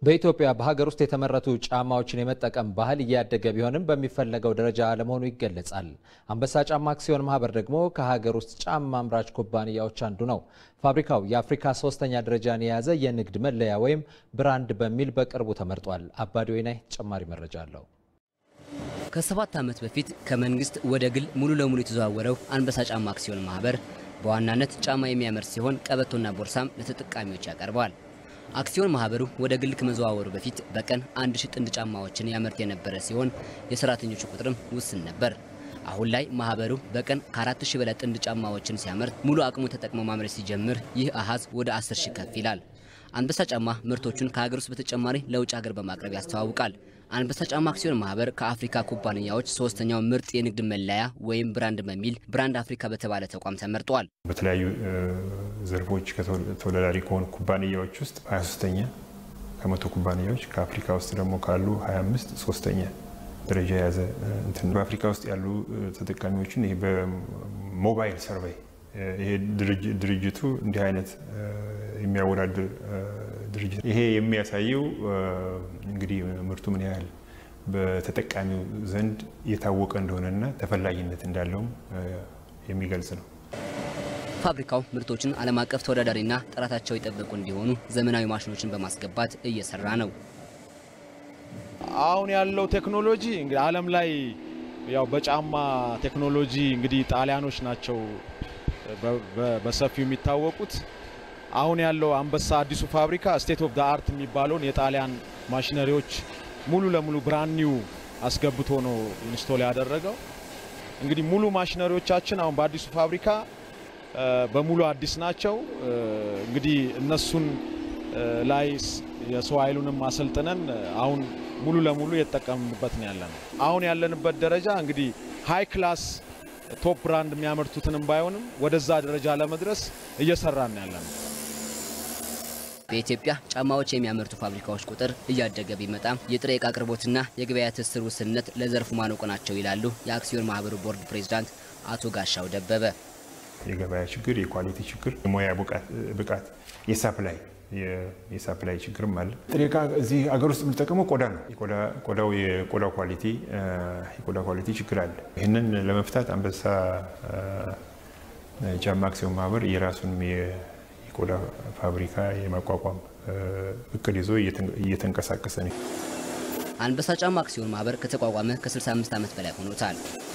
በኢትዮጵያ በሀገር ውስጥ የተመረቱ ጫማዎችን የመጠቀም ባህል እያደገ ቢሆንም በሚፈለገው ደረጃ አለመሆኑ ይገለጻል። አንበሳ ጫማ አክሲዮን ማህበር ደግሞ ከሀገር ውስጥ ጫማ አምራች ኩባንያዎች አንዱ ነው። ፋብሪካው የአፍሪካ ሶስተኛ ደረጃን የያዘ የንግድ መለያ ወይም ብራንድ በሚል በቅርቡ ተመርጧል። አባዲ ወይናይ ተጨማሪ መረጃ አለው። ከሰባት ዓመት በፊት ከመንግስት ወደ ግል ሙሉ ለሙሉ የተዘዋወረው አንበሳ ጫማ አክሲዮን ማህበር በዋናነት ጫማ የሚያመርት ሲሆን ቀበቶና ቦርሳም ለተጠቃሚዎች ያቀርበዋል። አክሲዮን ማህበሩ ወደ ግል ከመዘዋወሩ በፊት በቀን አንድ ሺህ ጥንድ ጫማዎችን ያመርት የነበረ ሲሆን የሰራተኞቹ ቁጥርም ውስን ነበር። አሁን ላይ ማህበሩ በቀን ከአራት ሺህ በላይ ጥንድ ጫማዎችን ሲያመርት ሙሉ አቅሙ ተጠቅሞ ማምረት ሲጀምር ይህ አሃዝ ወደ አስር ሺህ ከፍ ይላል። አንበሳ ጫማ ምርቶቹን ከሀገር ውስጥ በተጨማሪ ለውጭ ሀገር በማቅረብ ያስተዋውቃል። አንበሳ ጫማ አክሲዮን ማህበር ከአፍሪካ ኩባንያዎች ሶስተኛው ምርጥ የንግድ መለያ ወይም ብራንድ በሚል ብራንድ አፍሪካ በተባለ ተቋም ተመርጧል። በተለያዩ ዘርፎች ተወዳዳሪ ከሆኑ ኩባንያዎች ውስጥ 23ተኛ ከመቶ ኩባንያዎች ከአፍሪካ ውስጥ ደግሞ ካሉ 25 ሶስተኛ ደረጃ የያዘ እንትን በአፍሪካ ውስጥ ያሉ ተጠቃሚዎችን ይሄ በሞባይል ሰርቬይ ይሄ ድርጅቱ እንዲህ አይነት የሚያወዳድር ድርጅት ይሄ የሚያሳየው እንግዲህ ምርቱ ምን ያህል በተጠቃሚው ዘንድ የታወቀ እንደሆነና ተፈላጊነት እንዳለውም የሚገልጽ ነው። ፋብሪካው ምርቶችን ዓለም አቀፍ ተወዳዳሪና ጥራታቸው የጠበቁ እንዲሆኑ ዘመናዊ ማሽኖችን በማስገባት እየሰራ ነው። አሁን ያለው ቴክኖሎጂ እንግዲህ ዓለም ላይ ያው በጫማ ቴክኖሎጂ እንግዲህ ጣሊያኖች ናቸው በሰፊው የሚታወቁት። አሁን ያለው አንበሳ አዲሱ ፋብሪካ ስቴት ኦፍ ዳ አርት የሚባለውን የጣሊያን ማሽነሪዎች ሙሉ ለሙሉ ብራንድ ኒው አስገብቶ ነው ኢንስቶል ያደረገው። እንግዲህ ሙሉ ማሽነሪዎቻችን አሁን በአዲሱ ፋብሪካ በሙሉ አዲስ ናቸው። እንግዲህ እነሱን ላይ የሰው ኃይሉንም አሰልጥነን አሁን ሙሉ ለሙሉ የተጠቀምንበት ነው ያለነው። አሁን ያለንበት ደረጃ እንግዲህ ሃይ ክላስ ቶፕ ብራንድ የሚያመርቱትንም ባይሆንም ወደዛ ደረጃ ለመድረስ እየሰራን ያለነው። በኢትዮጵያ ጫማዎች የሚያመርቱ ፋብሪካዎች ቁጥር እያደገ ቢመጣም የጥሬ ዕቃ አቅርቦትና የገበያ ትስስር ውስንነት ለዘርፉ ማነቆ ናቸው ይላሉ የአክሲዮን ማህበሩ ቦርድ ፕሬዚዳንት አቶ ጋሻው ደበበ። የገበያ ችግር፣ የኳሊቲ ችግር፣ የሙያ ብቃት፣ የሳፕላይ የሳፕላይ ችግርም አለ። ጥሬ ዕቃ እዚህ አገር ውስጥ የምንጠቀመው ቆዳ ነው። ቆዳው የቆዳ ኳሊቲ የቆዳ ኳሊቲ ችግር አለ። ይህንን ለመፍታት አንበሳ ጫማ አክሲዮን ማህበር የራሱን የቆዳ ፋብሪካ የማቋቋም እቅድ ይዞ እየተንቀሳቀሰ ነው። አንበሳ ጫማ አክሲዮን ማህበር ከተቋቋመ ከ65 ዓመት በላይ ሆኖታል።